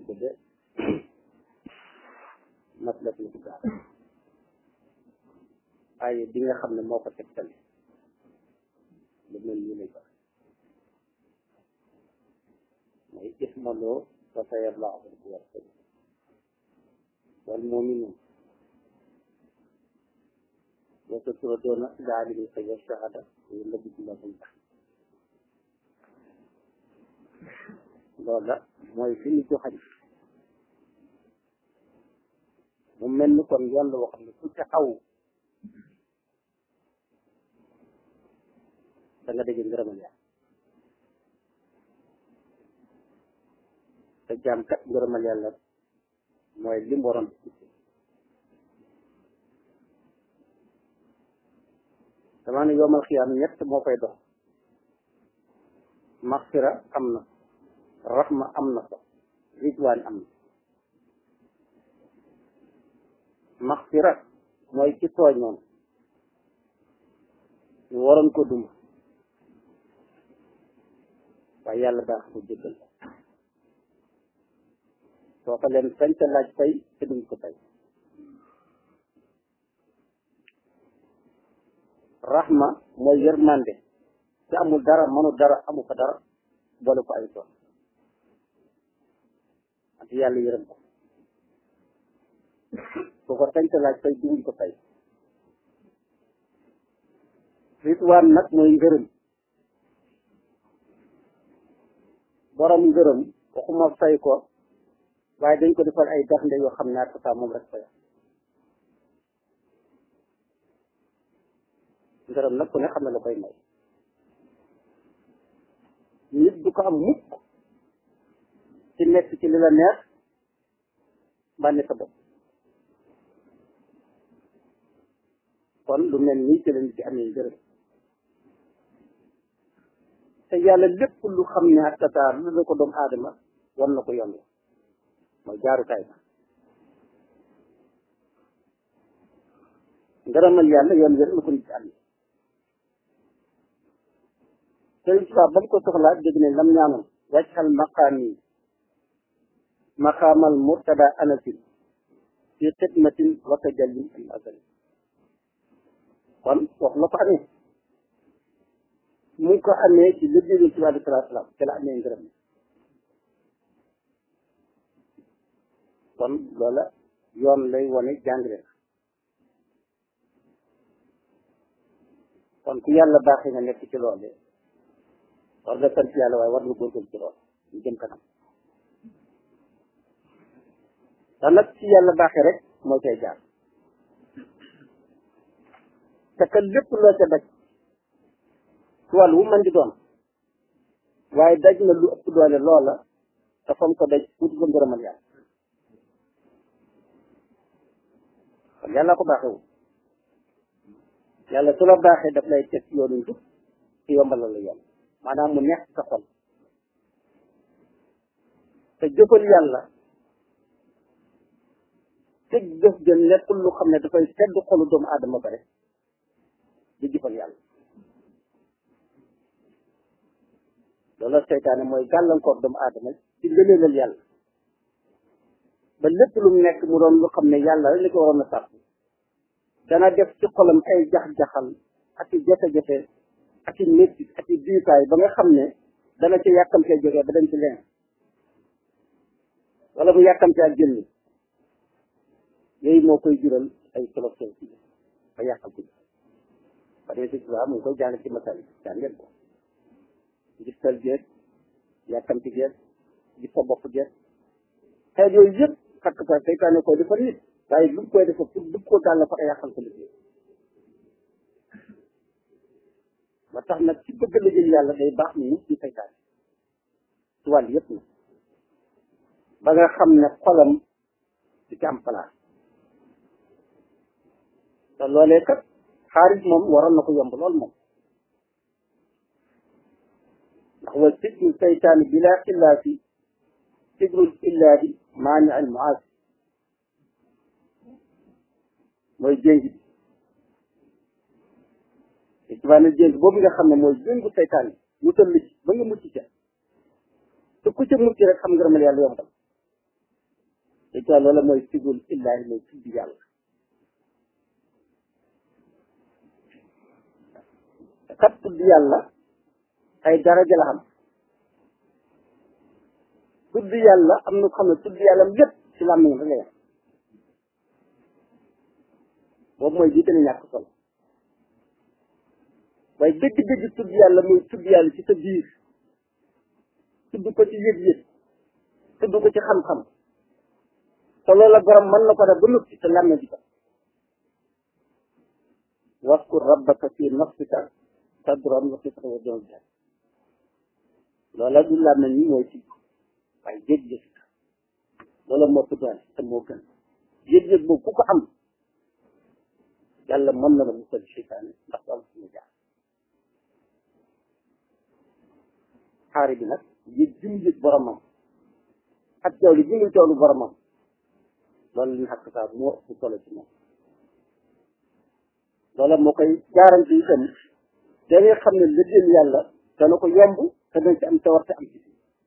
tudde maslatul kitab ay bi nga xam ne moo ko tegtale lu mel nii lay wax mooy ismaloo fa sayarlaahu wartag wal muminun wa saturadoona laalimi fa yashahada wala bismillahum loolu la mooy fi ñu joxañ mu mel ni kon yoon la wax ne ku ca aw da nga dégg ngërëmal yàlla te jaam kat ngërëmal yàlla mooy li mu waroon dama ne yoomal xiyaam ñett moo koy dox maxfira am na raxma am na ko ridwaan am na maxfira mooy ci tooñoon ñu waroon ko duma waaye yàlla baax ko jéggal soo ko leen sañ te laaj tey te duñ ko tey raxma mooy yërmande te amul dara mënu dara amu ko dara boole ko ay tool ante yàlla yërëm ko soo ko sañ te laaj tey duñ ko tey ritwaan nag mooy ngërëm borom ngërëm waxuma fay ko waaye dañ ko defal ay daxnde yoo xam ne ak saa moom rek fay ngërëm nag ku ne xam ne la koy may nit du ko am mukk ci nekk ci li la neex bànne sa bopp kon lu mel nii ci la nit di amee ngërëm te yàlla lépp lu xam ne ak tasaar lu la ko doomu aadama war na ko yomb mooy jaarukaay ba ngërëmal yàlla yoon wér la ko nit am sëriñ Tuubaa ba mu ko soxlaa dégg ne lam ñaanoon wàccal maqaam yi maqaamal murtada anasin fi xidmatin wa tajallin al azali kon wax la ko amee mu ngi ko amee ci liggéeyu ci wàllu salaatu salaam ci la amee ngërëm kon loola yoon lay wane jàngale na kon ku yàlla baaxee nga nekk ci loole war nga sant yàlla waaye war nga góorgóorlu ci lool ñu jëm kanam te nag ci yàlla baaxee rek moo cay jaar te que lépp loo ca daj ci wàll wu mën di doon waaye daj na lu ëpp doole loola te fam ko daj wuti ko ngërëmal yàlla kon yàlla ko baaxewu yàlla su la baaxee daf lay teg yoonu njub ci yombalal la yoon maanaam mu neex sa xol te jëfal yàlla teg jëf jën nekkul lu xam ne dafay tedd xolu doomu aadama ba rek di jëfal yàlla loolu seytaane mooy gàllankoor doomu aadama ci ngëneelal yàlla ba lépp lu mu nekk mu doon lu xam ne yàlla rek li ko waroon a sàpp dana def ci xolam ay jax-jaxal ak i jafe-jafe ak i métti ak i diisaay ba nga xam ne dana ci yàkkamtee jógee ba dem ci leen wala mu yàkkamtee ak jënni yooyu moo koy jural ay solof-sol ci ba yàqal ko ba dee si tubaab mu ngi koy jàng ci masal yi jàng ngeen ko gis tal geeg yàkkamti geeg gis sa bopp geeg xeet yooyu yëpp xakk sa seytaane koy defar nit waaye lu mu koy defar pour dugg ko daal la fa yàqal ko liggéey ba tax nag ci bëgg liggéey yàlla day baax ni nit ci seytaane ci wàll yëpp na ba nga xam ne xolam di ci am place te loolee kat xaalis moom waroon na ko yomb lool moom ndax wa sijnu seytaani bila xillaafi sigrul illaadi maani al muaasi mooy jéng bi te ci ne jéng boobu nga xam ne mooy jéngu seytaan yi musal la ci ba nga mucc ca te ku ca mucc rek xam nga ramal yàlla yombal te ca loola mooy sigul illaahi mooy tudd yàlla kat tudd yàlla ay daraja la xam tudd yàlla am na ko xam ne tudd yàlla lépp ci làmmiñ rek la yem boobu mooy bii gën a ñàkk solo waaye dëgg-dëgg tudd yàlla mooy tudd yàlla ci sa biir tudd ko ci yëg-yëg tudd ko ci xam-xam te loola borom mën na ko def ba noppi te làmme di ko waskur rabbaka fi nafsika tadran wa xifatan wa jahran loola du làmme ni mooy ci waaye yëg-yëg loola moo ko doole te moo gën yëg-yëg boobu ku ko am yàlla mën na la musal seytaane ndax du am suñu jaar xaari bi nag yëg jum yëg boromam ak teewlu ji muy teewlu boromam loolu li xaq saa moo ëpp solo ci moom loola moo koy garanti itam da ngay xam ne liggéeyal yàlla dana ko yomb te dañ ci am tawar te am ci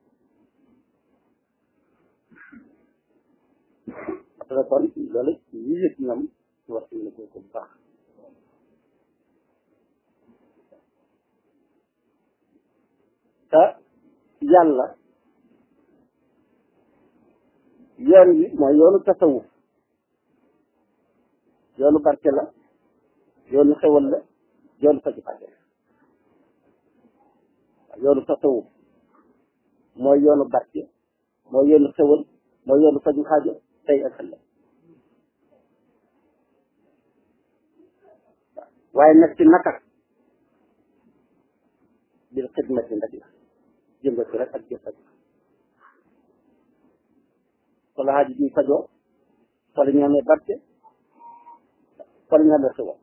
parce que kon loolu ñi yëg ñoom ci war ci ko bu baax te yàlla yoon wi mooy yoonu tasawuf yoonu barke la yoonu xewal la yoonu faju fàtte la yoonu tasawuf mooy yoonu barke mooy yoonu xewal mooy yoonu faju xaajo tey ak ëllëg waaye nag ci naka bil xidmati ndak la jëngatu rek ak jëfat wala xaaji bi fajoo wala ñu amee barke wala ñu amee xewal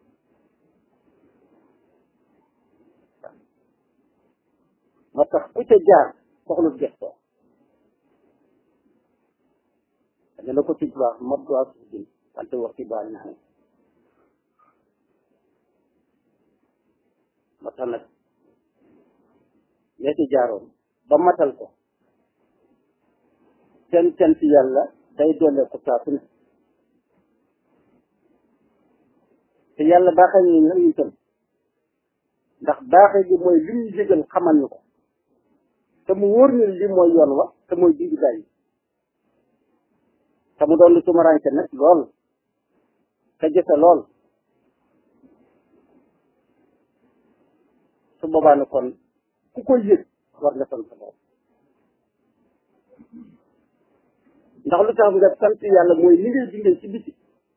moo tax ku ca jaar soxlu gestoo da la ko ci baax mot waa suuf bi wante wax ci baax na moo tax nag ñee ci jaaroon ba matal ko seen cant yàlla day doole ko saa su ne te yàlla baaxee ñu nag ñu tam ndax baaxee gi mooy li ñu yëgal xamal ñu ko te mu wóor ñu li mooy yoon wa te mooy digg daay te mu doon lu tumuraanke nag lool te jëfe lool su boobaa ne kon ku koy yëg war nga sant lool ndax lu tax nga sant yàlla mooy li ngay dundee ci biti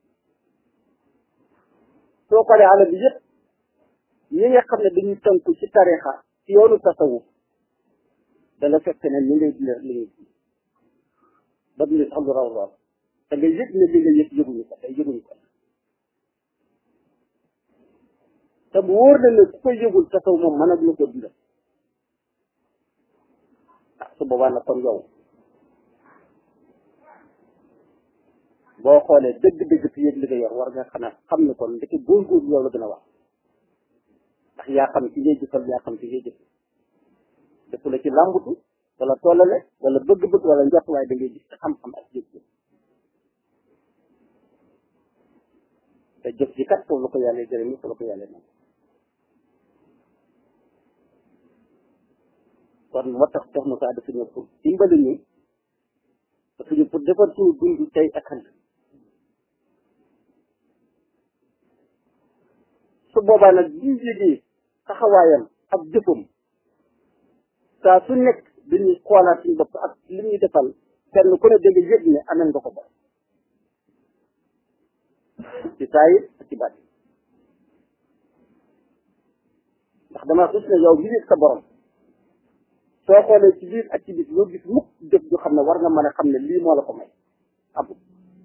soo xoolee àll bi yëpp ñi nga xam ne dañuy tënku ci tarixa ci yoonu tasawuf dala fekk ne li ngay dundee li ngay dund ba dundee sax lu raw lool te nga yëg ne li nga yëg yëguñu ko day yëguñu ko te bu wóor na ne ku koy yëgul tasaw moom mën a dina ko dundal ah su boobaa nag kon yow boo xoolee dëgg-dëgg fi yëg li nga yor war nga xanaa xam ne kon ndeke góorgóorlu yow la gën a wax ndax yaa xam ci ngay jëfal yaa xam ci ngay jëf dëpp la ci làmbutu wala tollale wala bëgg-bëgg wala njort waaye da ngay gis ci xam-xam ak jëf jëf te jëf ji kat foofu la ko yàlla jërëm foofu la ko yàlla nag kon moo tax Cheikh Moussa dafa ñëw pour dimbali ñu dafa ñëw pour defar suñu dund tey ak ëllëg su boobaa nag bi yégee taxawaayam ak jëfam saa su nekk dañuy xoolaat suñu bopp ak li ñuy defal kenn ku ne dégg yëg ne amel nga ko ba ci saayir ak ci baat ndax dama gis ne yow mi yëg sa borom soo xoolee ci biir ak ci biir loo gis mukk jëf ju xam ne war nga mën a xam ne lii moo la ko may amul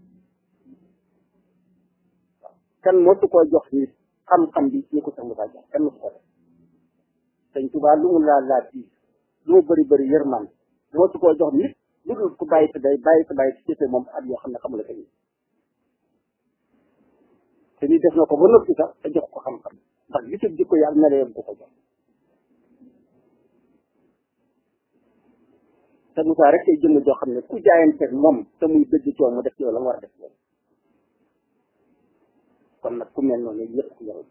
kenn mosu koo jox nit xam-xam bi ñu ko sax mu jox kenn mosu ko def sëñ Tuubaa lu mu laa laa fii lu mu bëri bëri yërman mosu koo jox nit lu dul ku bàyyi sa day bàyyi sa bàyyi ci jëfe moom at yoo xam ne xamula ko nii te ni def na ko ba noppi sax te jox ko xam-xam ndax gisub jikko yàlla na leen ko ko jox te Moussa rek tey jëmm joo xam ne ku jaayanteeg moom te muy dëgg coow mu def ci yow la mu war a def loolu kon nag ku mel noonu yëpp ku yoral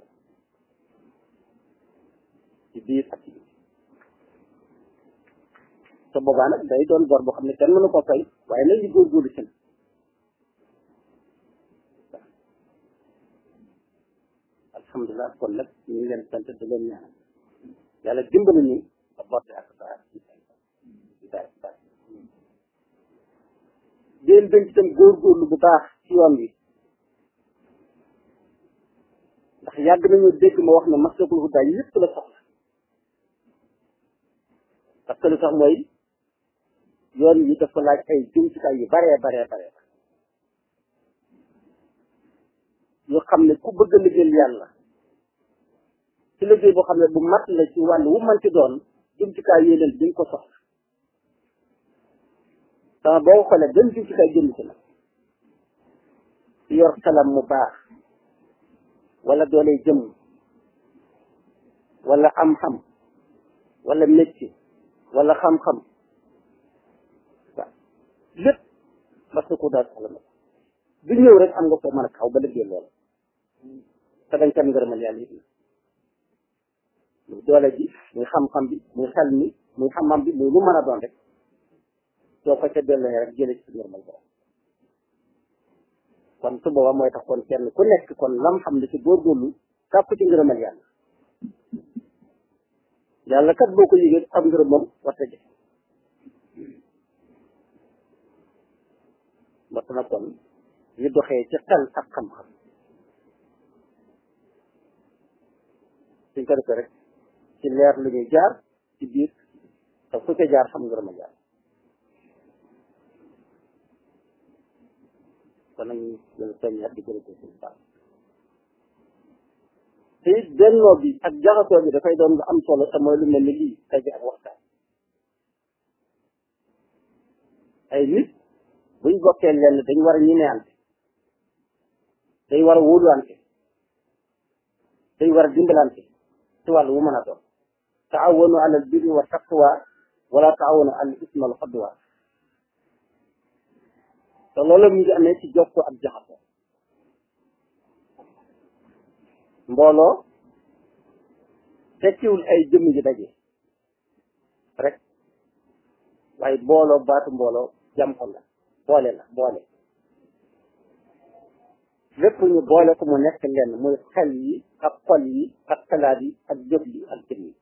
ci biir ak ci biir te boobaa nag day doon bor boo xam ne kenn mënu ko fay waaye nag ñu góorgóorlu ci alhamdulilah kon nag ñu ngi leen sant di leen ñaanal yàlla dimbali ñu ba botte ak saa ci saa saa déen dañ itam góorgóorlu bu baax ci yoon wi ndax yàgg nañu dégg ma wax ne maslakul hudaa yëpp la soxla parce que lu sax mooy yoon wi dafa laaj ay jumtukaay yu baree baree baree yoo xam ne ku bëgg a liggéeyal yàlla ci liggéey boo xam ne bu mat la ci wàll wu mën ci doon jumtukaay yooyu leen duñ ko soxla sama boo ko xoolee benn jumtukaay jënd ci nag yor salam mu baax wala doole jëm wala am-xam wala métier wala xam-xam waaw lépp parce que ku daal soxla na bi ñëw rek am nga ko mën a kaw ba liggéey loolu te dañ kan ngërëmal yàlla it muy doole ji muy xam-xam bi muy xel mi muy xam-xam bi muy lu mën a doon rek soo ko ca delloo rek jële ci ngërëmal borom kon su boobaa mooy tax kon kenn ku nekk kon lam xam ne ci góorgóorlu sàkku ci ngërëmal yàlla yàlla kat boo ko yëgee am ngërëm moom warta jëf warta na kon ñu doxee ci xel ak xam-xam suñ ko defee rek ci leer lu ñuy jaar ci biir te fu ca jaar xam ngërëmal yàlla kon nag ñu leen soññaat di gërëm ko suñu baax te it bennoo bi ak jaxasoo bi dafay doon lu am solo te mooy lu mel ni lii daje ak waxtaan ay nit buñ bokkee lenn dañ war a ñimeante dañ war a wóoluwante dañ war a dimbalante ci wàllu wu mën a doon taawanu alal birri wa taqwa wala taawanu alal ismi wal xadwa te loolu mu ngi amee ci jokkoo ak jaxasoo mbooloo tekkiwul ay jëmm ji daje rek waaye mbooloo baatu mbooloo jam ko la boole la boole lépp ñu boole ko mu nekk lenn muy xel yi ak xol yi ak xalaat yi ak jëf yi ak jëm yi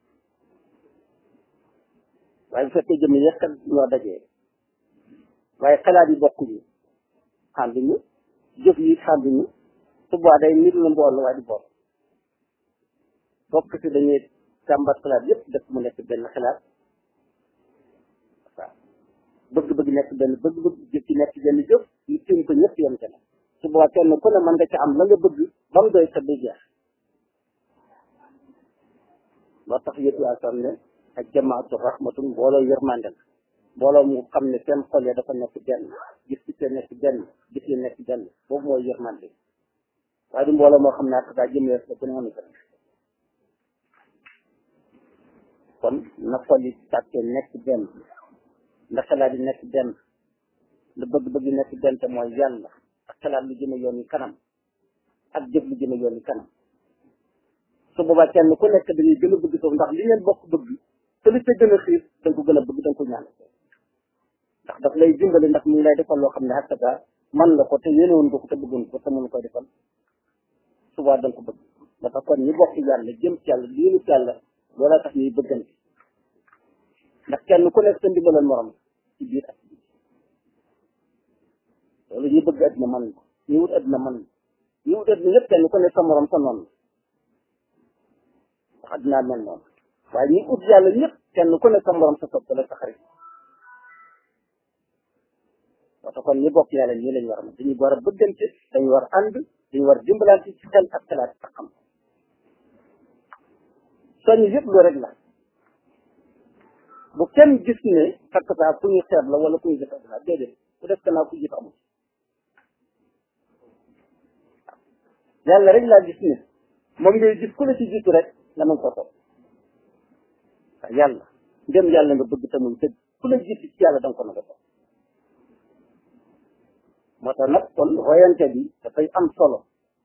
waaye bu fekkee jëmm yi rekk ñoo dajee waaye xalaat yi bokkuñu xàmbiñu jëf yi xàmbiñu su boobaa day nit la mbooloo waaye du bool bokk si dañuy càmbar xalaat yépp def mu nekk benn xalaat waaw bëgg-bëgg nekk benn bëgg-bëgg jëf ci nekk benn jëf ñu tiim ko ñëpp yem ca su boobaa kenn ku ne mën nga ca am la nga bëgg ba mu doy sa du jeex moo tax yëpp yaa sam ne ak jamaatu rahmatun mbooloo yërmande la mbooloo mu xam ne seen xol ya dafa nekk benn gis ci seen nekk benn gis yi nekk benn boobu mooy yërmande waaye du mbooloo moo xam ne ak daa jëm la ku ne mënu ko kon na xol yi tàkkee nekk benn na xalaat yi nekk benn la bëgg-bëgg yi nekk benn te mooy yàlla ak xalaat lu jëme yoon yi kanam ak jëf lu jëme yoon yi kanam su boobaa kenn ku nekk dañuy gën a bëgg soof ndax li ngeen bokk bëgg te li ca gën a xiir da nga ko gën a bëgg da nga ko ñaan ndax daf lay dimbali ndax mu ngi lay defal loo xam ne xattata man la ko te yénewoon nga ko te bëggoon ko te mënu koy defal subaa da nga ko bëgg dafa kon ñi bokk yàlla jëm ci yàlla liinu ci yàlla loola tax ñuy bëggante ndax kenn ku nekk sa ndimbalal morom ci biir ak ci biir loolu ñu bëgg adduna man ko ñu wut adduna man ñu wut adduna yëpp kenn ku nekk sa morom sa noonu ndax addunaa mel noonu waaye ñi ut yàlla ñëpp kenn ku nekk sa morom sa sopp la sa xarit wata kon ñi bokk yàlla ñii lañ war a mën dañuy war a bëggante dañu war a ànd dañu war a dimbalante ci xel ak xalaat ak xam soññ yëpp lu rek la bu kenn gis ne fekk saa ku ñu xeeb la wala ku ñu jëf la déedéet ku def kanaa ku jëf amul yàlla rek laa gis ne moom ngay gis ku la ci jiitu rek nga mën ko topp waaw yàlla ndem yàlla nga bëgg te muy dëgg ku la jiitu ci yàlla da nga ko nanga topp moo tax nag kon royante bi dafay am solo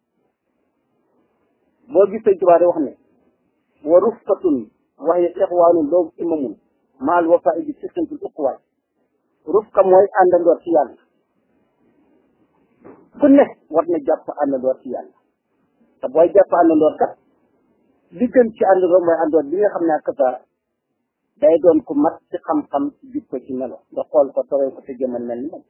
boo gis sëñ Tuubaa di wax ne wa rufqatun waxye ixwaanu loogu imamun maal wafa bi siqintul uquwaay rufqa mooy àndandoor ci yàlla ku ne war na jàpp àndandoor ci yàlla te booy jàpp àndandoor kat li gën ci àndandoor mooy àndandoor bi nga xam ne ak sa day doon ku mat ci xam-xam ci jikko ci melo nga xool ko toroy ko te jëmal mel ni moom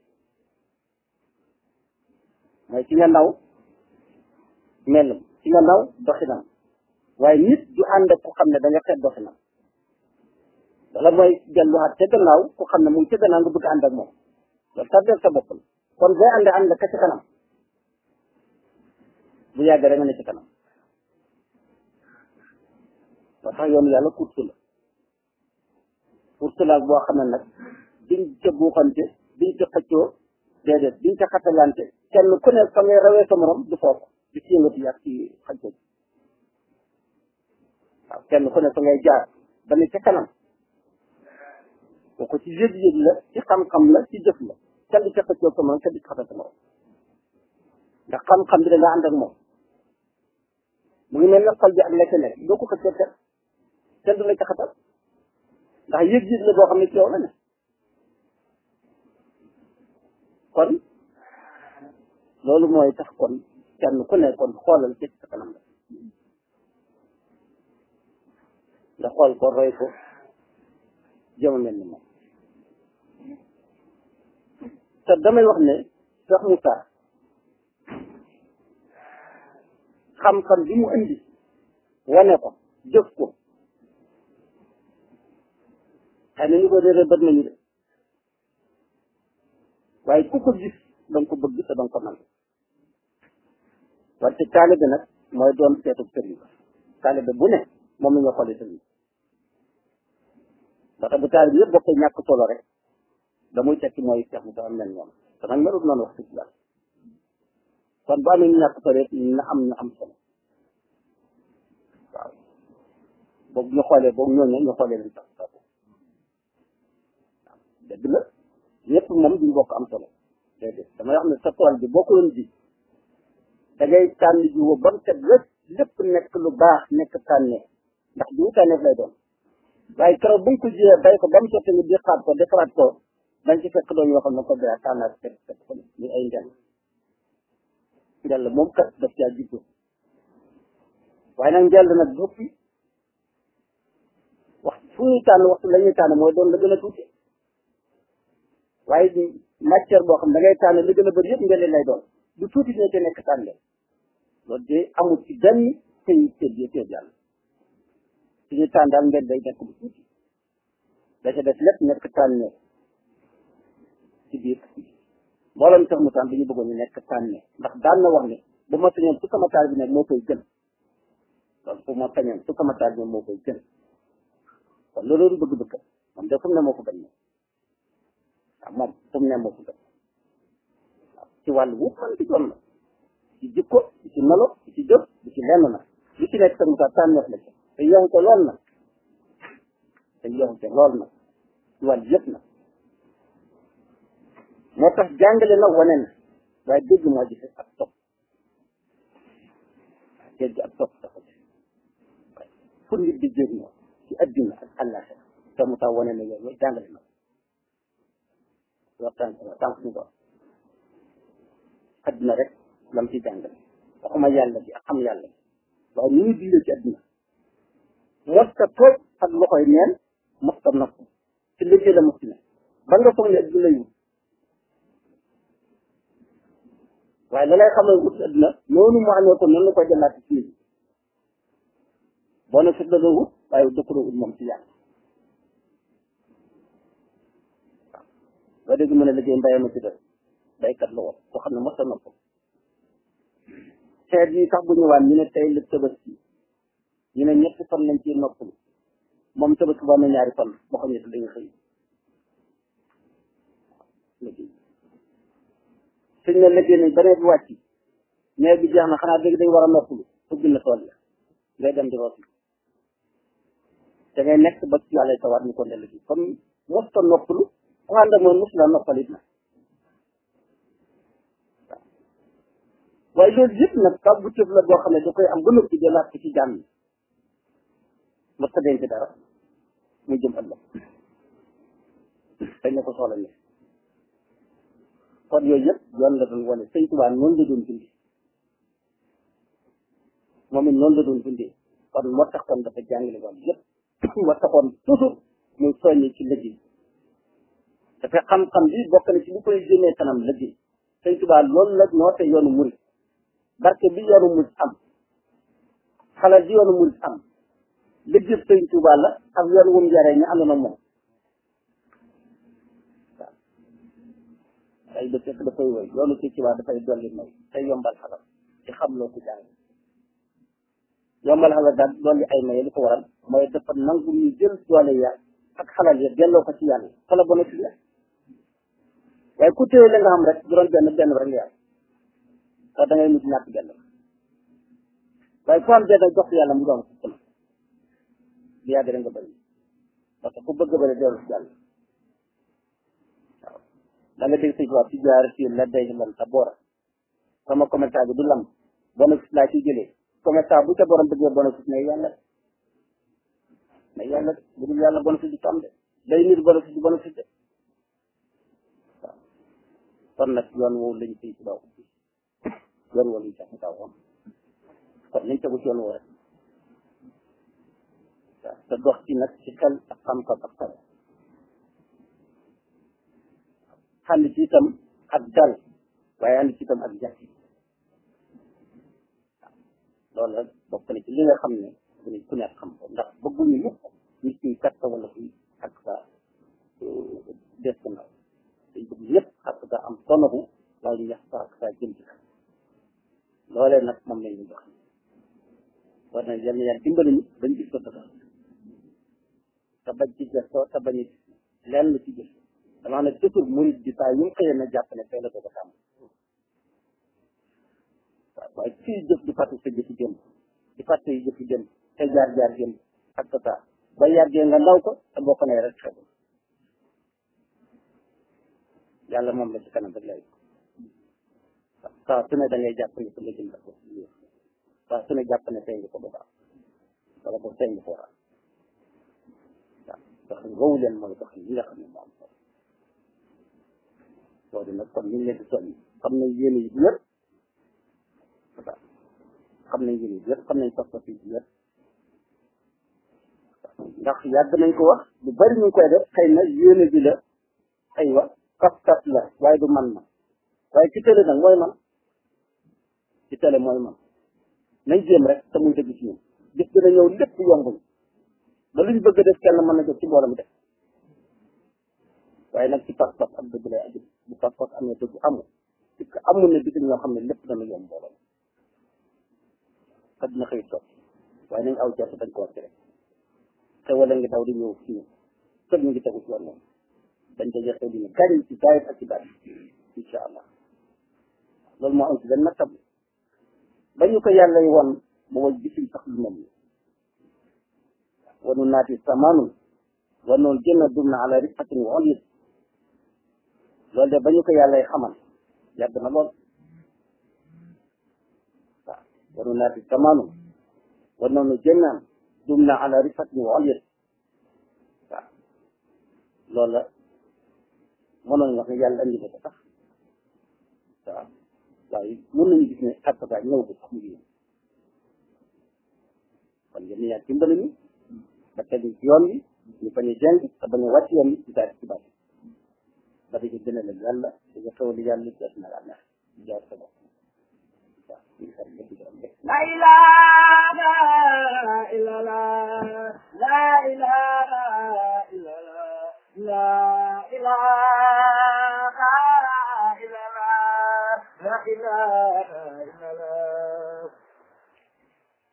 mooy ci nga naw melam ci nga naw doxinam waaye nit du ànd ak ku xam ne da nga xeet doxinam wala mooy delluwaat ca gannaaw ku xam ne mu ngi ca gannaaw nga bëgg ànd ak moom loolu tardeel sa bopp la kon boo àndee ànd ka ci kanam bu yàggee rek nga ne ci kanam moo tax yoonu yàlla kursu la kursu la boo xam ne nag diñ ca buuxante diñ ca xëccoo déedéet diñ ca xatalante kenn ku ne fa ngay rawee sa morom du foofu di ci yëngatu ak ci xëccoo waaw kenn ku ne fa ngay jaar ba ne ca kanam kooku ci yëg-yëg la ci xam-xam la ci jëf la kenn du ca xëccoo sa morom kenn du ca xatal sa morom ndax xam-xam bi da nga ànd ak moom mu ngi mel ne xol bi ak la ca nekk doo ko xëccoo kenn kenn du la ca xatal ndax yëg-yëg la boo xam ne ci yow la ne kon loolu mooy tax kon kenn ku ne kon xoolal ci sa kanam la nga xool ko roy ko jëma mel ni moom te damay wax ne Cheikh Moussa xam-xam bi mu indi wane ko jëf ko xëy na ñu ko réeré bët nañu de waaye ku ko gis da nga ko bëgg te da nga ko nangu wante taalibe nag mooy doon seetu sëriñ taalibe bu ne moom la ñu xoolee sëriñ ndax bu taalibe yëpp bokkee ñàkk solo rek da muy tekki mooy Cheikh Moussa am mel noonu te nag melut noonu wax dëgg yàlla kon bu amee ñu ñàkk solo rek na am na am solo waaw boobu ñu xoolee boobu ñooñu ñu xoolee leen sax sax waaw dëgg la ñëpp moom duñ bokk am solo déedéet damay wax ne sa tool bi boo ko doon ji da ngay tànn ji woo ba mu set lépp lépp nekk lu baax nekk tànnee ndax jiwu tànneef lay doon waaye keroog buñ ko jiyee bay ko ba mu sotti nga defaat ko defaraat ko dañ ci fekk doon yoo xam ne ko daa tànnaat fekk fekk ko ni ay ndel ndel moom kat daf caa jiddu waaye nag ndel nag boppi wax fu ñuy tànn waxtu la ñuy tànn mooy doon la gën a tuuti waaye matière boo xam da ngay tànn li gën a bëri yëpp ndel lay doon du tuuti dina ci nekk tànn loolu de amul ci benn këy tëdd yi tëdd yàlla suñu tànn daal ndel day nekk bu tuuti da ca def lépp nekk tànn ci biir mboolem sax mu tànn dañu bëggoon ñu nekk tànn ndax daan na wax ne bu ma sañoon su sama taal bi nekk moo koy gën loolu bu ma sañoon su sama taal bi moo koy gën kon loolu bëgg-bëgg moom de fu mu ne moo ko gën moom waaw moom fu mu ne moo ko gën waaw ci wàllu wu man di doon la ci jikko ci melo ci jëf ci lenn na li ci nekk sax mu taal tànneef la ci te yow ko lool na te yow ko lool na ci wàllu yëpp na moo tax jàngale na wane na waaye dégg moo gis ak topp dégg ak topp dafa gis fu nit di jëriñoo ci adduna ak àllaaxira te mu tax wane na yooyu jàngale na waxtaan tànk suñu doon adduna rek lam ci jàngale waxuma yàlla bi ak xam yàlla bi waaye ni ñu dundee ci adduna mosta toog ak loxoy neen mosta nopp ci liggéey la mosti ne ba nga foog ne adduna lay wut waaye la lay xamal wut adduna noonu mu amee ko noonu la koy jëlaat ci nit boo ne fit la doo wut waaye dëkk doo wut moom ci yàlla waaw ba dégg mu ne liggéey mbéyam a ci def baykat la woon koo xam ne mos a nopp xeet yi sax bu ñëwaan ñu ne tey la tabaski ñu ne ñetti fan lañ ci noppalu moom tabaski ba am na ñaari fan boo xam ne dañu xëy liggéey suñ ne liggéey nañ ba nawet bi wàcc nawet bi jeex na xanaa dégg dañ war a noppalu ubbi na tool ya ngay dem di rooti da ngay nekk ba ci yàlla tawaat ñu ko ne liggéey comme mos ta noppalu ku ànd ak moom mos la noppalit na waaye loolu yëpp nag taw bu tëb la boo xam ne da koy am ba noppi jëlaat ko ci jàmm mos ta denc dara muy jëm ëllëg dañ ne ko soxla ne kon yooyu yëpp yoon la doon wane sëñ Tuubaa noonu la doon dundee moom it noonu la doon dundee kon moo tax kon dafa jàngale woon yëpp moo taxoon toujours muy soññi ci liggéey dafa xam-xam bi bokk na ci li koy génnee kanam liggéey sëñ Tuubaa loolu la noote yoonu murid barke bi yoonu murid am xalal bi yoonu murid am liggéey sëñ Tuubaa la ak yoon wum yaree ñu àndoon ak moom waaw ay dëkk dafay woy yoonu sëñ Tuubaa dafay dolli may tey yombal xalal ci xam loo ko jàng yombal xalal daal dolli ay may li ko waral mooy dafa nangu ñu jël doole ya ak xalal ya delloo ko ci yàlla xala bona ci la waaye ku téye la nga xam rek bu doon benn benn rek nga am te da ngay mujj ñàkk benn waaye ku am benn jox yàlla mu doon ko li yàgg rek nga bëri parce que ku bëgg bëri dellu ci yàlla waaw da nga dégg sëñ ci jaar ci la day lan sa boora sama commentaire bi du lam bénéfice laa ciy jëlee commentaire bu ca borom bëggee bénéfice ne yàlla mais yàlla bu dul yàlla bénéfice du tam de day nit bénéfice du bénéfice de waaw kon nag yoon woowu lañ siy ci daw yoon woowu lañ sax daw woon kon nañ tegu ci yoon woo rek waaw te dox ci nag ci xel ak xam-xam ak xel ànd ci itam ak dal waaye ànd ci itam ak jàkk loolu rek bokk na ci li nga xam ne bu ne ku nekk xam ko ndax bëgguñu mukk nit ñi kat wala kuy ak sa des ko ndaw dañ bëgg ñëpp ak sa am sonabu waaye ñax sa ak sa jëm ci kanam loolee nag moom lañ ñu jox war na yal na yàlla dimbali ñu bañ gis ko dafa te bañ ci gëstoo te bañ lenn ci gis damaa ne toujours murid bi saa yu mu xëyee na jàpp ne tey la ko ko tàmm waaw waaye fii jëf di fàtte sa jëfi jëm di fàtte yi jëfi jëm te jaar jaar jëm ak sa ba yàggee nga ndaw ko te boo ko nee rek xew yàlla moom la ci kanam rek lay saa su ne da ngay jàpp ne ko la jëm ko saa su ne jàpp ne tey nga ko ba baax wala ko tey nga ko war waaw dox woowu leen mooy dox yi nga xam ne moo am solo loolu nag kon ñu ngi leen di soññ xam nañ yéen yi bu yëpp xam nañ yéen yi bu yëpp xam nañ pas-pas yi bu yëpp ndax yàgg nañ ko wax lu bari ñu ngi koy def xëy na yéene bi la aywa pas-pas la waaye du man ma waaye ci télé nag mooy man ci télé mooy man nañ jéem rek te muy dëgg ci ñun gis dina ñëw lépp yombul ba luñ bëgg def kenn mën na ko ci mbooloo mi def waaye nag ci pas-pas ak dëgg lay aju bu pas-pas amee dëgg amul parce que amul na bitim ñoo xam ne lépp dana yomb mbooloo te dina xëy toog waaye nañ aw jot dañ ko wax rek te wala ngi daw di ñëw ci ñun kër ñu ngi tegu ci yoon moom dañ ko joxe dina gàñ ci gaayit ak ci baat incha allah loolu moo am ci benn nattab ba ñu ko yàlla yi woon booba gisuñ sax lu mel ni wanu naati samaanun wanoon jënn dum na ala rifatin wa ollis loolu de ba ñu ko yàlla yi xamal yàgg na lool waaw wanu naati samaanun wanoon jënnaan dum na ala rifatin wa ollis waaw loolu la mënoon wax ne yàlla andi na ko sax waaw waaye mën nañu gis ne xattata ñëw bu sax mu ngi kon yéen yaa dimbali ñu ba tegu ci yoon bi ñu bañ a jàng te bañ a wàcc yoon bi ci daal ci bàyyi ba dañu gën a leen yàlla dañu xewal yàlla ci àddina la neex jaar sa bopp waaw ñu ngi sant ñëpp di gërëm ñëpp La ilaha illallah